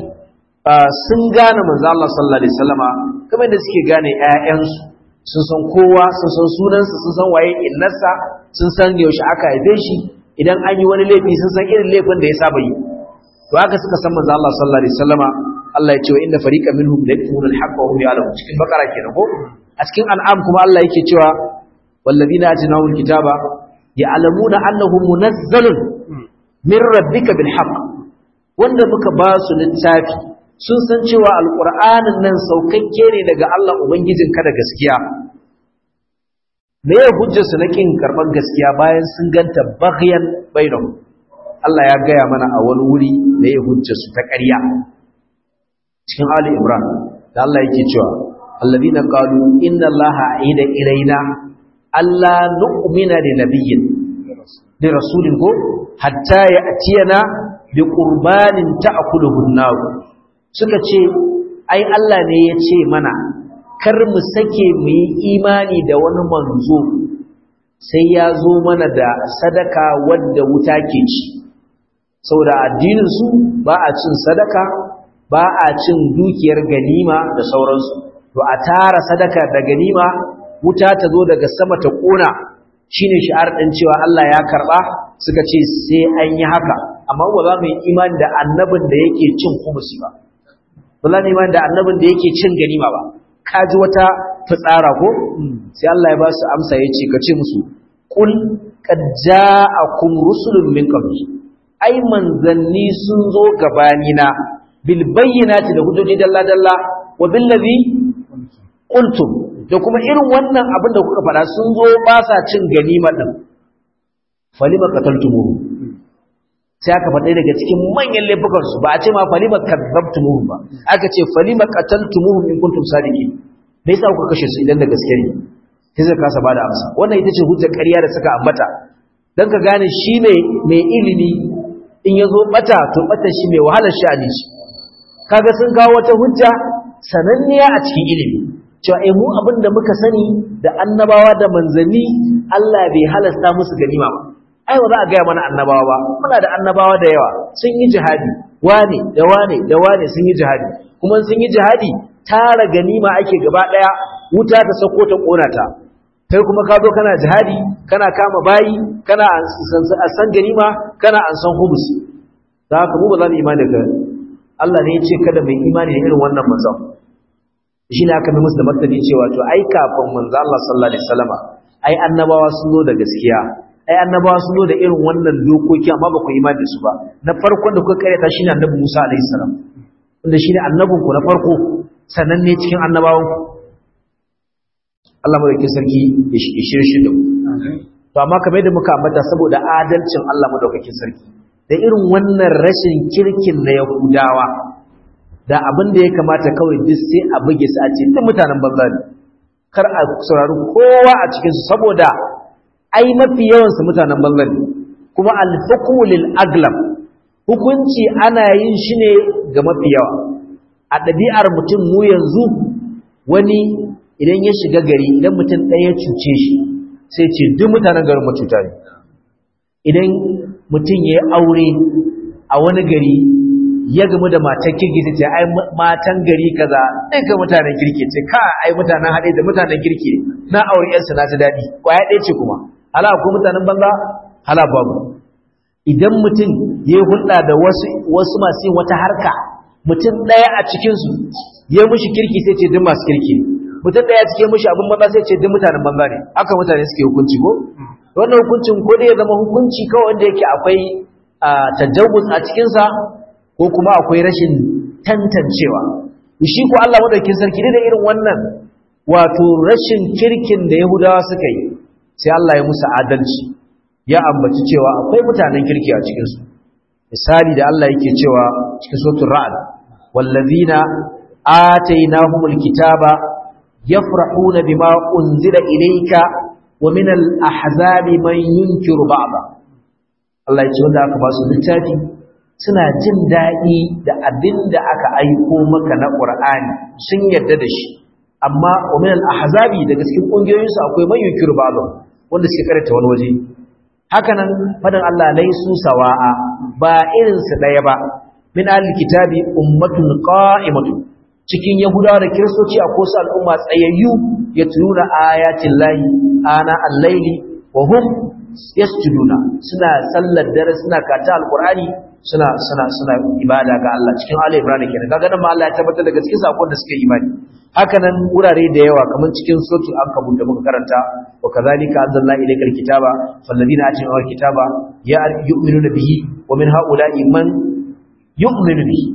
sun gane manzo Allah sallallahu alaihi wasallama kamar da suke gane ƴaƴansu sun san kowa sun san sunansa sun san waye innarsa sun san yaushe aka haife shi idan an yi wani laifi sun san irin laifin da ya saba yi to haka suka san manzo Allah sallallahu alaihi wasallama Allah ya ce wa inna fariqan minhum la yaktumuna al-haqqa wa hum ya'lamun cikin bakara kenan ko a cikin an'am kuma Allah yake cewa walladina atinahum al-kitaba ya'lamuna annahu munazzalun min rabbika bil haqq wanda muka ba su littafi sun san cewa alqur'anin nan saukakke ne daga Allah ubangijinka da gaskiya me ya hujjar su na kin karban gaskiya bayan sun ganta baghyan bainahum Allah ya gaya mana a wani wuri me ya hujjar su ta ƙarya cikin Ali Imran da Allah yake cewa alladhina qalu inna Allaha aida ilaina alla nu'mina li nabiyyin li rasulin ko hatta ya'tiyana bi qurbanin ta'kuluhu an-nar suka ce ai Allah ne ya ce mana kar mu sake mu yi imani da wani manzo sai ya zo mana da sadaka wadda wuta ke ci saboda addinin su ba a cin sadaka ba a cin dukiyar ganima da sauransu to a tara sadaka da ganima wuta ta zo daga sama ta kona shine shi'ar din cewa Allah ya karba suka ce sai an yi haka amma ba za mu yi imani da annabin da yake cin kumusi ba ba za mu yi imani da annabin da yake cin ganima ba ka ji wata fitsara ko sai Allah ya ba su amsa ya ce ka ce musu qul qad ja'akum rusulun min qabli ai manzanni sun zo gabani na bil bayyinati da hujjoji dalla dalla wa bil ladhi qultum da kuma irin wannan abin da kuka faɗa sun zo ba sa cin ganima din falima qataltumuhu sai aka faɗa daga cikin manyan laifukan su ba a ce ma falima kadzabtumuhu ba aka ce falima qataltumuhu in kuntum sadiqin me yasa kuka kashe su idan da gaske ne sai suka kasa bada amsa wannan ita ce hujjar ƙarya da suka ambata dan ka gane shi ne mai ilimi in yazo bata to bata shi mai wahalar sha'ani shi kaga sun kawo wata hujja sananniya a cikin ilimi cewa eh mu abin da muka sani da annabawa da manzanni Allah bai halasta musu ganima ba ai ba za a gaya mana annabawa ba muna da annabawa da yawa sun yi jihadi wane da wane da wane sun yi jihadi kuma sun yi jihadi tara ganima ake gaba daya wuta ta sako ta kona ta kai kuma ka zo kana jihadi kana kama bayi kana an san ganima kana an san humus da haka mu ba za mu imani da Allah ne ya ce kada mai imani da irin wannan manzon shi ne aka mai musu da martani cewa to ai kafin manzo Allah sallallahu alaihi wasallama ai annabawa sun zo da gaskiya ai annabawa sun zo da irin wannan dokoki amma ba ku imani da su ba na farkon da kuka karyata shine annabi Musa alaihi salam wanda shine annabin ku na farko sannan ne cikin annabawan ku Allah madaukakin sarki ya shirye da mu to amma kamar yadda muka ambata saboda adalcin Allah madaukakin sarki da irin wannan rashin kirkin na Yahudawa da abin da ya kamata kawai duk sai a buge su a ce duk mutanen banza ne kar a saurari kowa a cikinsu saboda ai mafi yawansu mutanen banza ne kuma alhukmu lil aglam hukunci ana yin shi ne ga mafi yawa a ɗabi'ar mutum mu yanzu wani idan ya shiga gari idan mutum ɗaya cuce shi sai ce duk mutanen garin mututa ne idan mutum ya yi aure a wani gari ya gamu da matan kirki ta ce ai matan gari kaza ga mutanen kirki ce ka ai mutanen haɗe da mutanen kirki na aure yansu na ta daɗi ƙwaya ɗaya ce kuma hala ko mutanen banza hala babu idan mutum ya yi hulɗa da wasu wasu masu yin wata harka mutum ɗaya a cikinsu ya mushi kirki sai ce duk masu kirki mutum ɗaya cikin mushi abin banza sai ce duk mutanen banza ne haka mutane suke hukunci ko wannan hukuncin ko dai ya zama hukunci kawai wanda yake akwai tajawuz a cikinsa ko kuma akwai rashin tantancewa shi ko Allah madaukakin sarki da irin wannan wato rashin kirkin da Yahudawa suka yi sai Allah ya musu adalci ya ambaci cewa akwai mutanen kirki a cikin su misali da Allah yake cewa cikin suratul ra'd wallazina atainahumul kitaba yafrahuna bima unzila ilayka wa minal ahzabi man yunkiru ba'da Allah ya ce wanda aka ba su littafi suna jin daɗi da abin da aka aiko maka na ƙur'ani sun yarda da shi amma umin al-ahzabi daga cikin ƙungiyoyinsu akwai man yukiru ba'dhum wanda suke karanta wani waje hakanan fadan Allah laisu sawa'a ba irin su ɗaya ba min al-kitabi ummatun qa'imatun cikin yahudawa da kiristoci a kosu al'umma tsayayyu ya tununa ayatin lahi ana al-laili wa hum yasjuduna suna sallar dare suna kata al-qur'ani suna suna suna ibada ga Allah cikin Ali Ibrahim kenan kaga nan ma Allah ya tabbatar da gaskiyar sakon da suke imani haka nan wurare da yawa kamar cikin suratul ankabut da muka karanta wa kadhalika anzalna ilaykal kitaba falladina atina kitaba ya yu'minuna bihi wa min haula'i man yu'minu bihi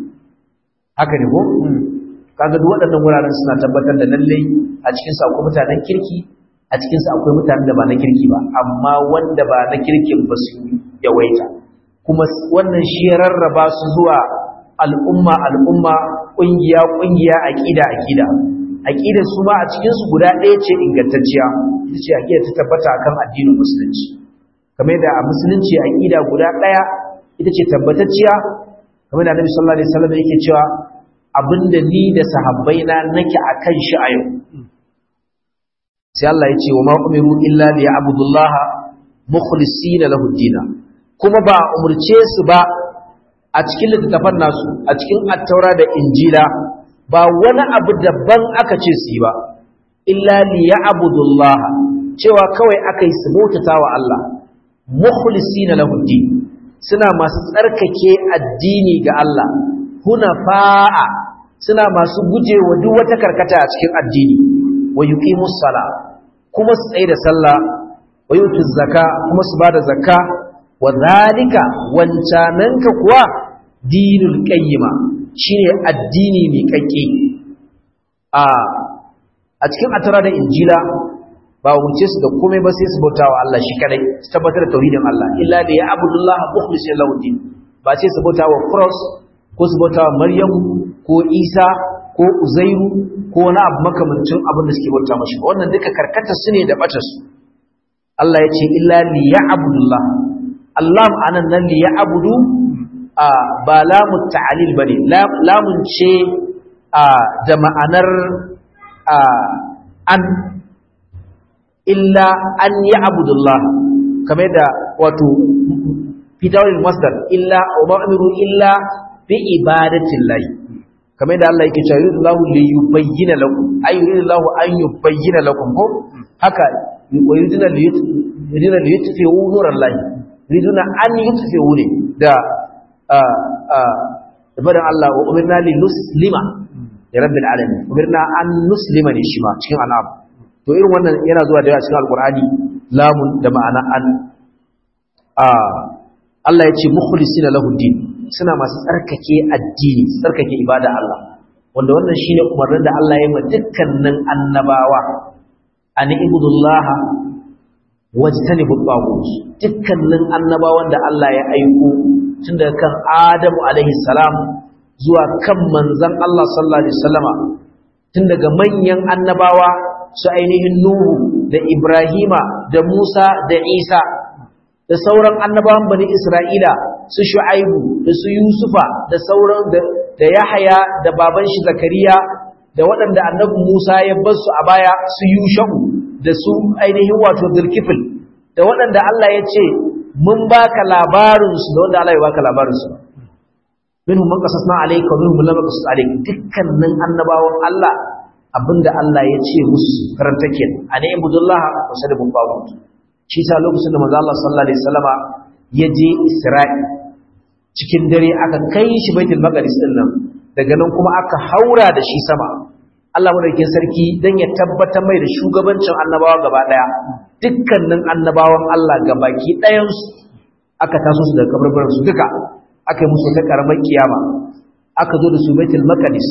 haka ne ko kaga duk waɗannan wuraren suna tabbatar da lalle a cikin su akwai mutanen kirki a cikin su akwai mutanen da ba na kirki ba amma wanda ba na kirkin ba su yawaita kuma wannan shi ya rarraba su zuwa al'umma al'umma ƙungiya ƙungiya aƙida aƙida aƙidar su ma a cikin su guda ɗaya ce ingantacciya ita ce aƙida ta tabbata akan addinin musulunci kamar da a musulunci aƙida guda ɗaya ita ce tabbatacciya kamar da Annabi sallallahu alaihi wasallam yake cewa abinda ni da sahabbaina nake akan shi a yau sai Allah ya ce wa ma umiru illa liya'budullaha mukhlisina lahu dinna kuma ba umurce su ba a cikin littattafan nasu a cikin attaura da injila ba wani abu daban aka ce su yi ba illa li ya'budullah cewa kawai aka yi su bautata wa Allah mukhlisina lahu din suna masu tsarkake addini ga Allah hunafa'a suna masu gujewa duk wata karkata a cikin addini wa yuqimus sala kuma su tsaye da sallah wa yutuz zaka kuma su bada zakka wa zalika wancananka kuwa dinul qayyima shine addini mai kakke a a cikin atara da injila ba wuce su da komai ba sai su bauta wa Allah shi kadai su tabbatar da tauhidin Allah illa da ya abudullah mukhlishin lahu din ba ce su bauta wa cross ko su bauta wa maryam ko isa ko uzairu ko wani abu makamancin abin da suke bauta mashi wannan duka karkata su ne da bata su Allah ya ce illa li ya'budullah Allah anan nan li ya'budu a ba lamu ta'lil bane lamun ce a da ma'anar a an illa an ya'budullah kamar da wato fitawul masdar illa wa ma'miru illa bi ibadatillah kamar da Allah yake cewa yuridullahu li yubayyana lakum ay yuridullahu an yubayyana lakum ko haka yuriduna li yuriduna li yutfi'u nurallahi yuriduna an yutfi'u ne da a a da barin Allah wa umirna li nuslima li rabbil alamin umirna an nuslima ne shi ma cikin al'am to irin wannan yana zuwa da cikin alqur'ani lamun da ma'ana an a Allah ya ce mukhlisina lahu din suna masu tsarkake addini tsarkake ibada Allah wanda wannan shine umarnin da Allah ya yi ma dukkanin annabawa an ibudullaha wajtanibu taghut dukkanin annabawan da Allah ya aiko tun daga kan Adamu alaihi salam zuwa kan manzon Allah sallallahu alaihi wasallama tun daga manyan annabawa su ainihin Nuhu da Ibrahima da Musa da Isa da sauran annabawan bani Isra'ila su Shu'aibu da su Yusufa da sauran da Yahaya da baban shi Zakariya da waɗanda annabi Musa ya bar su a baya su Yusha'u da su ainihin wato Zulkifil da waɗanda Allah ya ce mun baka labarin su da wanda Allah ya baka labarin su minhum man qasasna alayka wa minhum lam qasas alayka dukkanin annabawan Allah abinda Allah ya ce musu karanta kenan ani ibudullah wa sadabu qawut shi sa lokacin da manzo Allah sallallahu alaihi wasallama ya je Isra'i cikin dare aka kai shi Baitul Maqdis din nan daga nan kuma aka haura da shi sama Allah madaukakin sarki dan ya tabbatar mai da shugabancin annabawa gaba daya dukkanin annabawan Allah gabaki ɗayan su aka taso su daga kabarbaran su duka aka yi musu ta karamar kiyama aka zo da su Baitul Maqdis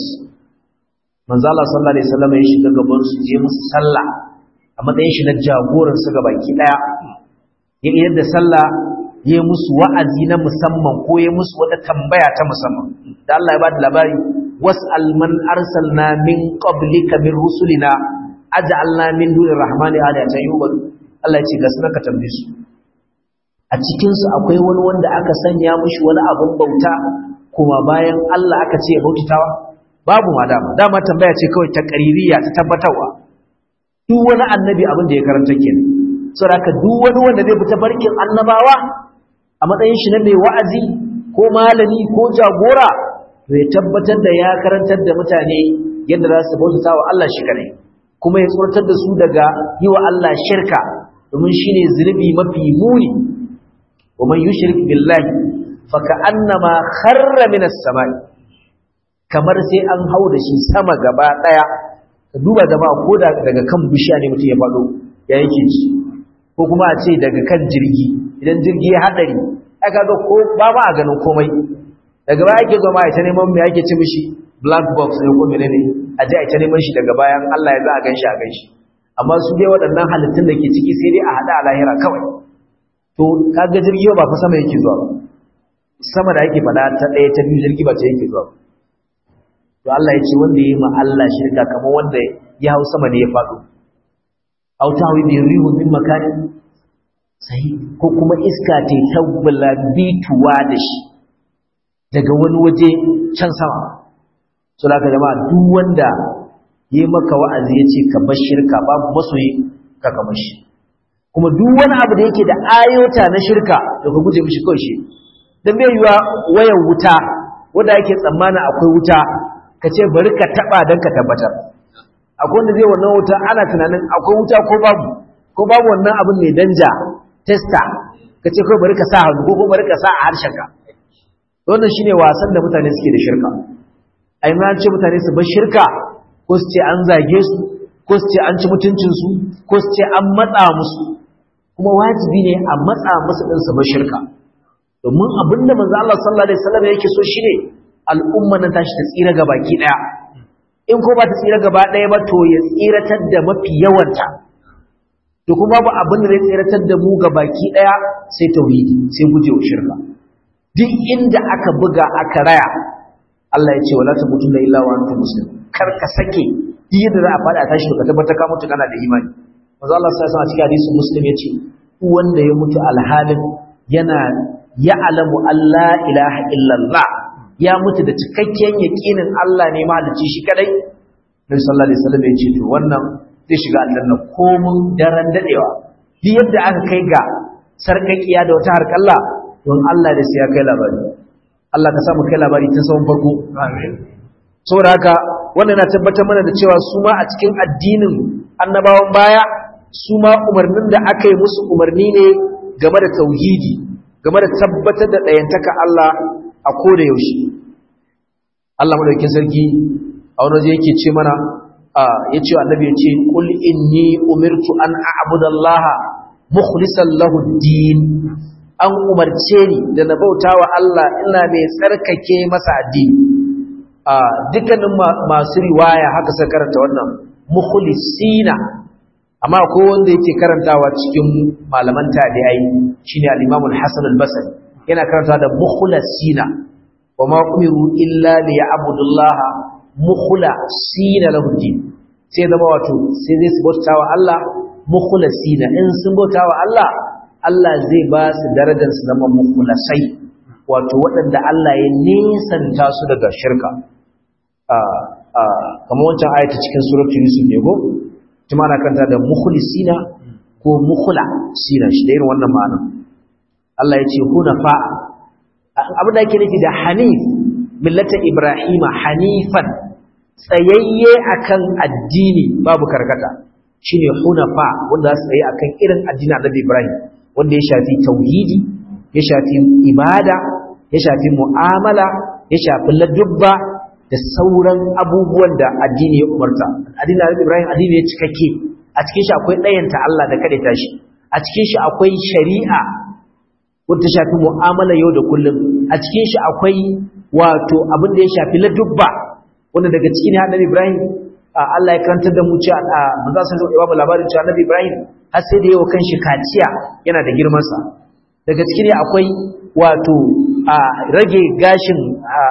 manzo Allah sallallahu alaihi wasallama ya shiga gaban su je musu sallah a matsayin shi na jagoransu ga baki daya ya idar da sallah ya musu wa'azi na musamman ko ya musu wata tambaya ta musamman da Allah ya bada labari was'al man arsalna min qablika min rusulina aj'alna min duni rahmani alihatan yubadu Allah ya ce ga sunan ka tambaye su a cikin su akwai wani wanda aka sanya mishi wani abun bauta kuma bayan Allah aka ce ya bautatawa babu ma dama dama tambaya ce kawai ta qaririya ta tabbatarwa duk wani annabi abin da ya karanta kenan saboda duk wani wanda zai fita barkin annabawa a matsayin shi na mai wa'azi ko malami ko jagora zai tabbatar da ya karantar da mutane yadda za su bauta wa Allah shi kare kuma ya tsoratar da su daga yi wa Allah shirka domin shine zunubi mafi muni wa man yushrik billahi fa ka'annama kharra minas samai kamar sai an hau da shi sama gaba daya ka duba jama'a ko da daga kan bishiya ne mutum ya faɗo ya yake ci ko kuma a ce daga kan jirgi idan jirgi ya haɗari ai kaga ko ba ma a ganin komai daga baya ake zo ma ita neman me ake ci mishi black box ne ko menene a je a ita neman shi daga bayan Allah ya za a ganshi a ganshi amma su dai waɗannan halittun da ke ciki sai dai a haɗa a lahira kawai to kaga jirgi ba fa sama yake zuwa sama da yake faɗa ta ɗaya ta biyu jirgi ba ta yake zuwa to Allah ya ce wanda ya yi ma Allah shirka kamar wanda ya hau sama ne ya faɗo aw tawi bi rihu min makanin sai ko kuma iska ta tabbala bituwa da shi daga wani waje can sama so da jama'a duk wanda yi maka wa'azi ya ce ka bar shirka babu masoyi ka kama shi kuma duk wani abu da yake da ayota na shirka da ka guje mishi kawai shi dan bai yiwa wayar wuta wanda yake tsammanin akwai wuta ka ce bari ka taba dan ka tabbatar akwai wanda zai wannan wuta ana tunanin akwai wuta ko babu ko babu wannan abin mai danja testa ka ce kawai bari ka sa hannu ko bari ka sa a harshenka wannan shine wasan da mutane suke da shirka ai ma ce mutane su bar shirka ko su ce an zage su ko su ce an ci mutuncin su ko su ce an matsa musu kuma wajibi ne a matsa musu din su bar shirka domin abinda manzo Allah sallallahu alaihi wasallam yake so shine al'umma nan tashi ta tsira ga baki daya in ko ba ta tsira gaba daya ba to ya tsiratar da mafi yawanta to kuma babu abin da zai tsiratar da mu ga baki daya sai tauhidi sai gujewa shirka duk inda aka buga aka raya Allah ya ce wala tamutunna illa wa antum muslimun kar ka sake duk yadda za a fada tashi ka tabbata ka mutu kana da imani manzo Allah sai sa cikin hadisi muslim ya ce wanda ya mutu alhalin yana ya'lamu Allah ilaha illallah ya mutu da cikakken yaqinin Allah ne mahalicci shi kadai Nabi sallallahu alaihi wasallam ya ce to wannan zai shiga aljanna komun daren dadewa duk yadda aka kai ga sarkakiya da wata harkalla don Allah da sai ya kai labari Allah ka samu kai labari tun tsawon farko amin saboda haka wannan na tabbatar mana da cewa su ma a cikin addinin annabawan baya su ma umarnin da aka yi musu umarni ne game da tauhidi game da tabbatar da ɗayantaka Allah a koda yaushe Allah madaukakin sarki a wani waje yake ce mana ya ce annabi ya ce qul inni umirtu an a'budallaha mukhlishan lahu din an umarce ni da na bautawa Allah ina mai tsarkake masa addini a dukkanin masu riwaya haka sai karanta wannan mukhlisina amma ko wanda yake karantawa cikin malaman tabi'ai shine al-Imam al-Hasan al-Basri yana karanta da mukhlasina wa ma umiru illa liya'budullaha mukhlasina lahu din sai zama wato sai zai su bautawa Allah mukhlasina in sun bautawa Allah Allah zai ba su darajar su zama mukhlasai wato waɗanda Allah ya nisanta su daga shirka kamar wancan ayata cikin suratul yusuf ne ko kuma ana kanta da mukhlisina ko mukhla sina shi da irin wannan ma'ana Allah ya ce hunafa abin da yake nufi da hanif millata ibrahima hanifan tsayayye akan addini babu karkata shine hunafa wanda za su tsaye akan irin addini annabi ibrahim wanda ya shafi tauhidi ya shafi ibada ya shafi mu'amala ya shafi ladubba da sauran abubuwan da addini ya umarta addini Annabi Ibrahim addini ya cikakke a cikin shi akwai ɗayanta Allah da kada tashi a cikin shi akwai shari'a wanda shafi mu'amala yau da kullum a cikin shi akwai wato abin da ya shafi ladubba wanda daga cikin Annabi Ibrahim Allah ya karantar da mu cewa manzo sallallahu alaihi wasallam labarin cewa Annabi Ibrahim har sai da yawa kanshi kaciya yana da girman sa daga cikin akwai wato a rage gashin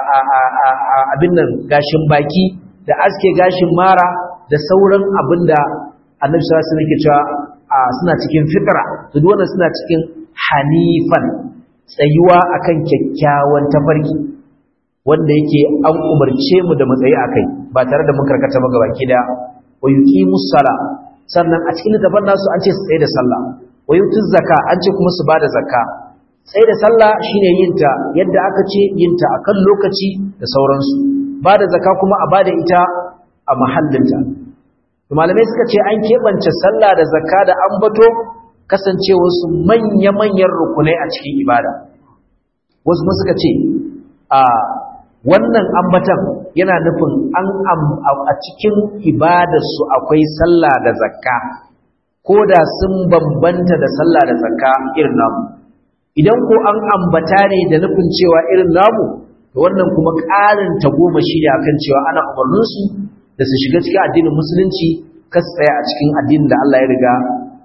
abin nan gashin baki da aske gashin mara da sauran abin da annabi sallallahu alaihi wasallam cewa suna cikin fitra to duk wannan suna cikin hanifan tsayuwa akan kyakkyawan tafarki wanda yake an umarce mu da matsayi akai ba tare da mun karkata ba gabaki da wa yuqimus sala sannan a cikin littafin nasu an ce su tsaye da sallah wa yutuz zakka an ce kuma su bada zakka sai da sallah shine yinta yadda aka ce yinta akan lokaci da sauransu ba da zaka kuma a bada ita a mahallinta malamai suka ce an keɓance sallah da zakka da ambato kasancewar su manya-manyan rukunai a cikin ibada wasu kuma suka ce a wannan ambatan yana nufin an a cikin ibadarsu akwai sallah da zakka ko da sun bambanta da sallah da zakka irin namu idan ko an ambata ne da nufin cewa irin namu to wannan kuma ƙarin goma shi ne akan cewa ana umarninsu da su shiga cikin addinin musulunci kas tsaya a cikin addinin da Allah ya riga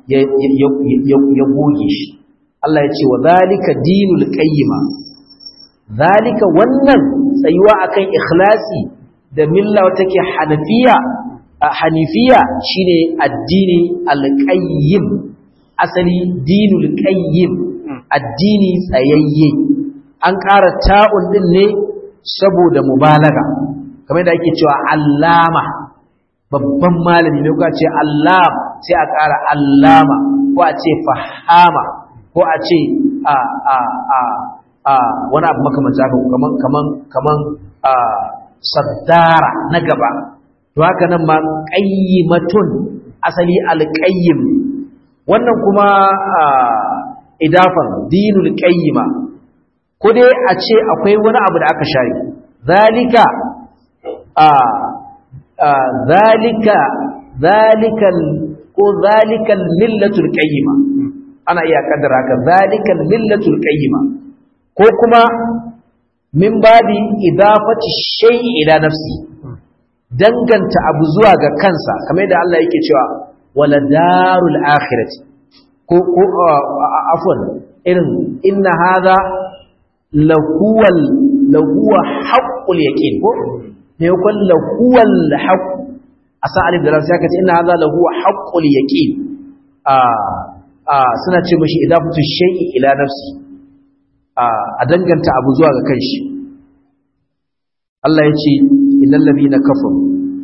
ya goge shi Allah ya ce wa zalika dinul qayyima zalika wannan tsayuwa akan ikhlasi da milla take hanafiya hanifiya shine addini alqayyim asali dinul qayyim addini tsayayye an ƙara ta'un din ne saboda mubalaga kamar da ake cewa allama babban malami ne ko a ce allam sai a ƙara allama ko a ce fahama ko a ce a a a a wani abu makamanta haka kaman kaman kaman a saddara na gaba to haka nan ma qayyimatun asali alqayyim wannan kuma idafan dinul qayyima ko dai a ce akwai wani abu da aka share zalika a zalika zalikal ko zalikal millatul qayyima ana iya kaddara haka zalikal millatul qayyima ko kuma min babi idafati shay'i ila nafsi danganta abu zuwa ga kansa kamar da Allah yake cewa wala darul akhirati ko ko afwan irin inna hadha lahuwal lahuwa haqqul yaqin ko ne ko lahuwal haqq asa alif da lam sai kace inna hadha lahuwa haqqul yaqin a a suna ce mishi idafatu shay'i ila nafsi a danganta abu zuwa ga kanshi Allah ya ce innal ladina kafaru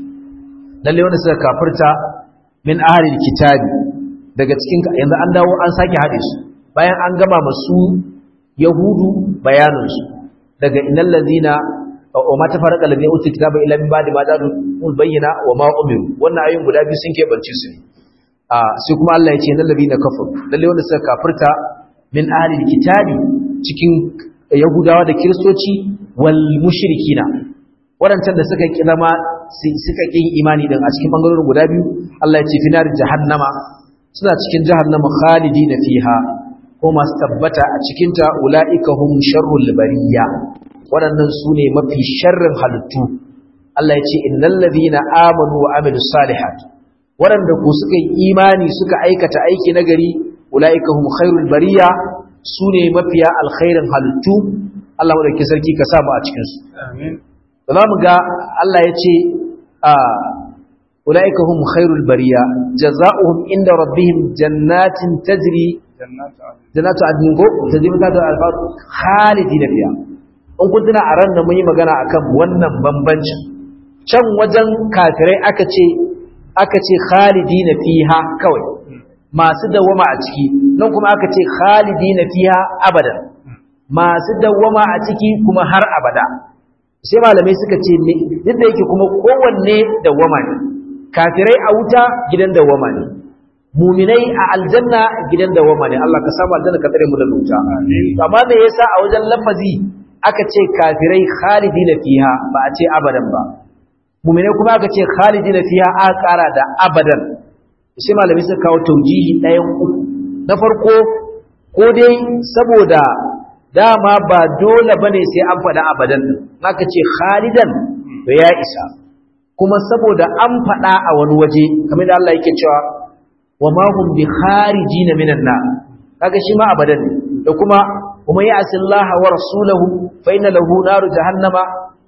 lalle wanda suka kafirta min ahlil kitabi daga cikin yanzu an dawo an sake hade su bayan an gama masu yahudu bayanin su daga innal ladina wa ma tafarqa alladhina utul kitaba illa min ba'di ma ja'u bayyana wa ma umiru wannan ayoyin guda biyu sun keɓance su ne a sai kuma Allah ya ce innal ladina kafaru lalle wanda suka kafirta min ahlil kitabi cikin yahudawa da kiristoci wal mushrikina waɗancan da suka ƙi zama suka ƙi imani din a cikin bangarorin guda biyu Allah ya ce finar jahannama suna cikin jahannama khalidina fiha ko masu tabbata a cikin ta ulaika hum sharrul bariya waɗannan su ne mafi sharrin halittu Allah ya ce innal ladina amanu wa amilus salihat waɗanda ko suka yi imani suka aikata aiki nagari ulaika hum khairul bariya su ne mafiya alkhairin halittu Allah madaukakin sarki ka samu a cikin su amin za mu ga Allah ya ce a ulaika hum khairul bariya jazaohum inda rabbihim jannatin tajri jannatu adnin ko tajri ta da alfar khalidina fiha in kun tuna a ran da mun yi magana akan wannan bambancin can wajen kafirai aka ce aka ce khalidina fiha kawai masu dawama a ciki nan kuma aka ce khalidina fiha abadan masu dawama a ciki kuma har abada sai malamai suka ce duk da yake kuma kowanne dawama ne kafirai a wuta gidan dawama ne muminai a aljanna gidan dawama ne Allah ka samu aljanna ka tsare mu da wuta amma me yasa a wajen lafazi aka ce kafirai khalidina fiha ba a ce abadan ba muminai kuma aka ce khalidina fiha a kara da abadan sai malamai suka kawo taujihi ɗayan uku na farko ko dai saboda dama ba dole bane sai an faɗa abadan din naka ce khalidan to ya isa kuma saboda an faɗa a wani waje kamar da Allah yake cewa wa ma hum bi kharijina minan nar kaga shi ma abadan ne da kuma kuma ya asillaha wa rasulahu fa inna lahu naru jahannama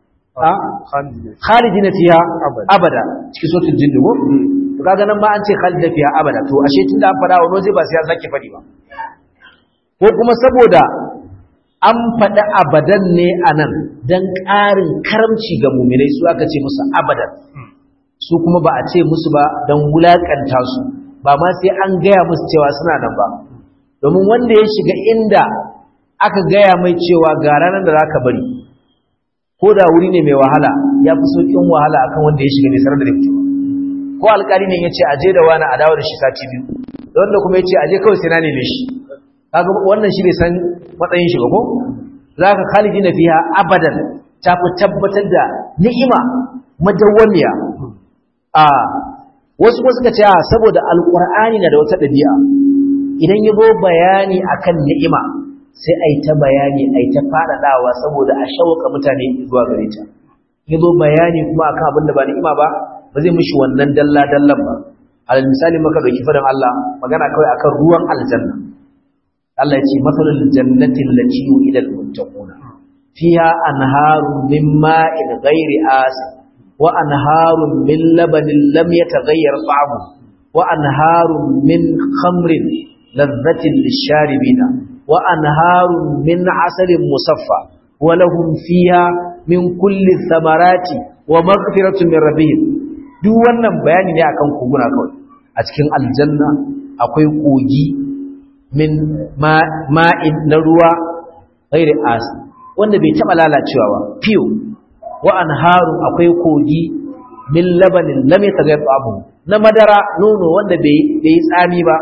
khalidina fiha abada cikin suratul jinn ko to kaga nan ma an ce khalidina fiha abada to ashe tunda an faɗa wani waje ba sai an sake faɗi ba ko kuma saboda an faɗi abadan ne a nan don ƙarin karamci ga muminai su aka ce musu abadan su kuma ba a ce musu ba don wulaƙanta su ba ma sai an gaya musu cewa suna nan ba domin wanda ya shiga inda aka gaya mai cewa ga ranar da za ka bari ko da wuri ne mai wahala ya fi sauƙin wahala akan wanda ya shiga mai sarar da fito ko alƙali ne ya ce aje da wani a dawo da shi sati biyu da wanda kuma ya ce aje kawai sai na neme shi kaga wannan shi bai san matsayin shi ba ko zaka khalidina fiha abadan ta fi tabbatar da ni'ima madawwamiya a wasu kuma suka ce saboda alqur'ani na da wata dabi'a idan yabo bayani akan ni'ima sai ai ta bayani ai ta fadadawa saboda a shauka mutane zuwa gare ta yabo bayani kuma akan abin da ba ni'ima ba ba zai mishi wannan dalla dallan ba alal misali maka dauki fadan Allah magana kawai akan ruwan aljanna Allah ya ce matsalul jannatin lati yu'idal muttaquna fiha anharun min ma'in ghairi asin wa anharun min labanin lam yataghayyar ta'amu wa anharun min khamrin ladhatin lisharibina wa anharun min asalin musaffa wa lahum fiha min kulli thamarati wa maghfiratun min rabbihim duk wannan bayani ne akan koguna kawai a cikin aljanna akwai kogi min ma'in na ruwa ghairi as wanda bai taba lalacewa ba fiyo wa anharu akwai kogi min labanin lam yataghayyar abu na madara nono wanda bai bai tsami ba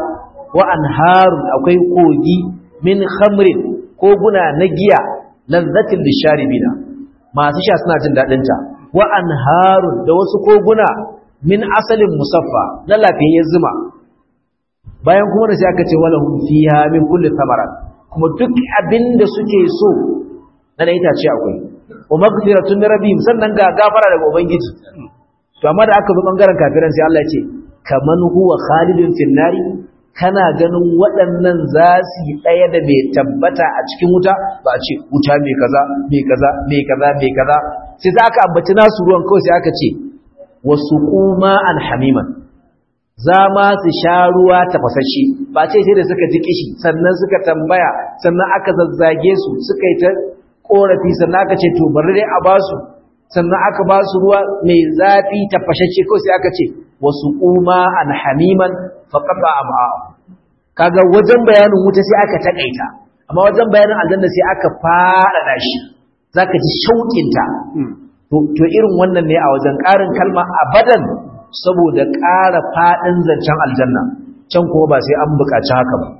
wa anharun akwai kogi min khamrin koguna na giya lazzatin lisharibina masu sha suna jin dadin ta wa anharun da wasu koguna min asalin musaffa na lafiyayyen zuma bayan kuma da sai aka ce walahum fiha min kulli thamarat kuma duk abinda suke so na da itace akwai wa maghfiratun rabbihim sannan ga gafara daga ubangiji to amma da aka zo bangaren kafiran sai Allah ya ce kaman huwa khalidun fil nari kana ganin waɗannan za su yi ɗaya da mai tabbata a cikin wuta ba a ce wuta mai kaza mai kaza mai kaza mai kaza sai za aka ambaci nasu ruwan kawai sai aka ce wasu kuma an hamiman za ma su sha ruwa tafasashe ba ce sai da suka ji kishi sannan suka tambaya sannan aka zazzage su suka yi ta korafi sannan aka ce to bari dai a basu sannan aka ba su ruwa mai zafi tafashashe kawai sai aka ce wasu kuma an hamiman faƙaɓa a ma'a kaga wajen bayanin wuta sai aka taƙaita amma wajen bayanin aljanna sai aka faɗaɗa shi za ka ji shauƙinta to irin wannan ne a wajen ƙarin kalma abadan saboda ƙara faɗin zancen aljanna can kuma ba sai an buƙaci haka ba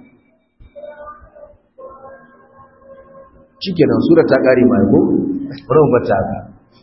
shi kenan sura ta ƙari mai ko? wani ba ta haka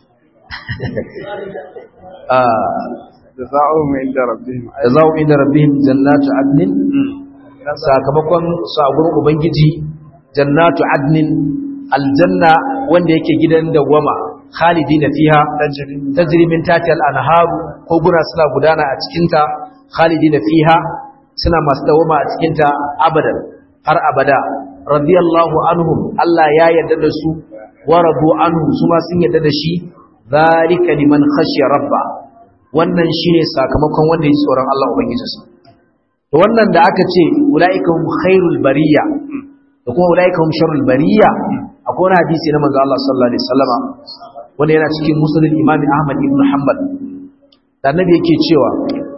jaza'uhum inda rabbihim jaza'u inda rabbihim jannatu adnin sakamakon su a gurin ubangiji jannatu adnin aljanna wanda yake gidan dawwama khalidina fiha tajri min tahtiha al-anhar ko guna suna gudana a cikin ta khalidina fiha suna masu dawwama a cikin ta abadan har abada radiyallahu anhum Allah ya yarda da su wa radu anhu su ma sun yarda da shi zalika liman khashiya rabba wannan shine sakamakon wanda ya tsoron Allah ubangijinsa to wannan da aka ce ulaiikahum khairul bariya da kuma ulaiikahum sharrul bariya akwai wani hadisi na manzo Allah sallallahu alaihi wasallama wanda yana cikin musnad Imam Ahmad ibn Hanbal da annabi yake cewa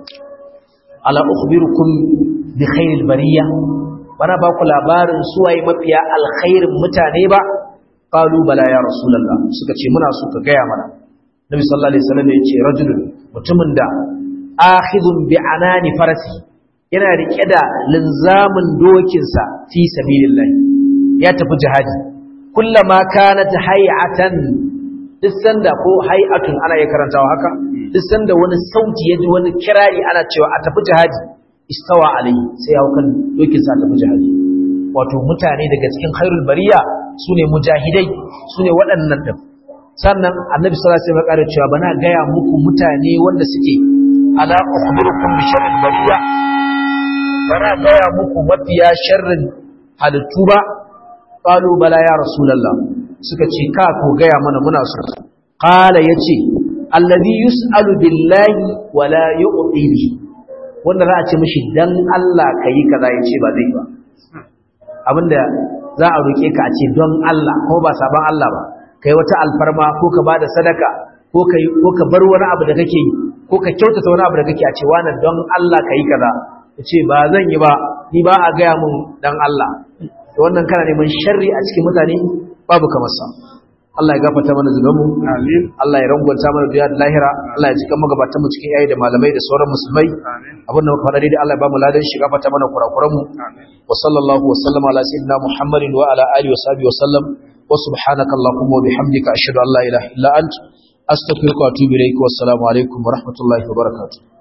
ala ukhbirukum bi khairil bariya bana ba ku labarin suwaye mafiya alkhairin mutane ba qalu bala ya rasulullah suka ce muna so ka gaya mana nabi sallallahu alaihi wasallam ya ce rajulun mutumin da akhidun bi anani farasi yana rike da linzamin dokinsa fi sabilillah ya tafi jihadi kullama kanat hay'atan duk sanda ko hay'atun ana ya karantawa haka duk sanda wani sauti ya ji wani kirari ana cewa a tafi jihadi istawa alai sai ya hukan dokinsa tafi jihadi wato mutane daga cikin khairul bariya sune mujahidai sune waɗannan din sannan annabi sallallahu alaihi wasallam ya cewa bana gaya muku mutane wanda suke ala ukhbirukum bi sharril bariya bana gaya muku mafiya sharrin halittu ba qalu bala ya rasulullah suka ce ka ko gaya mana muna so qala yace alladhi yus'alu billahi wala yu'ti bihi wanda za a ce mishi dan Allah kai kaza yace ba zai ba abinda za a roke ka a ce don Allah ko ba saban Allah ba kai wata alfarma ko ka bada sadaka ko kai ko ka bar wani abu da kake yi ko ka kyautata wani abu da kake a ce wannan don Allah kai kaza ce ba zan yi ba ni ba a gaya mun dan Allah to wannan kana neman sharri a cikin mutane babu kamar sa Allah ya gafarta mana zunubanmu amin Allah ya rangwanta mana duniya da lahira Allah ya cika magabatan mu cikin yayi da malamai da sauran musulmai amin abin da muka faɗa dai Allah ya ba mu ladan shi gafarta mana kurakuran mu amin wa sallallahu wa sallama ala sayyidina Muhammadin wa ala alihi wa sahbihi wa sallam wa subhanaka allahumma wa bihamdika ashhadu an la ilaha illa ant astaghfiruka wa atubu ilaik wa assalamu alaikum wa rahmatullahi wa barakatuh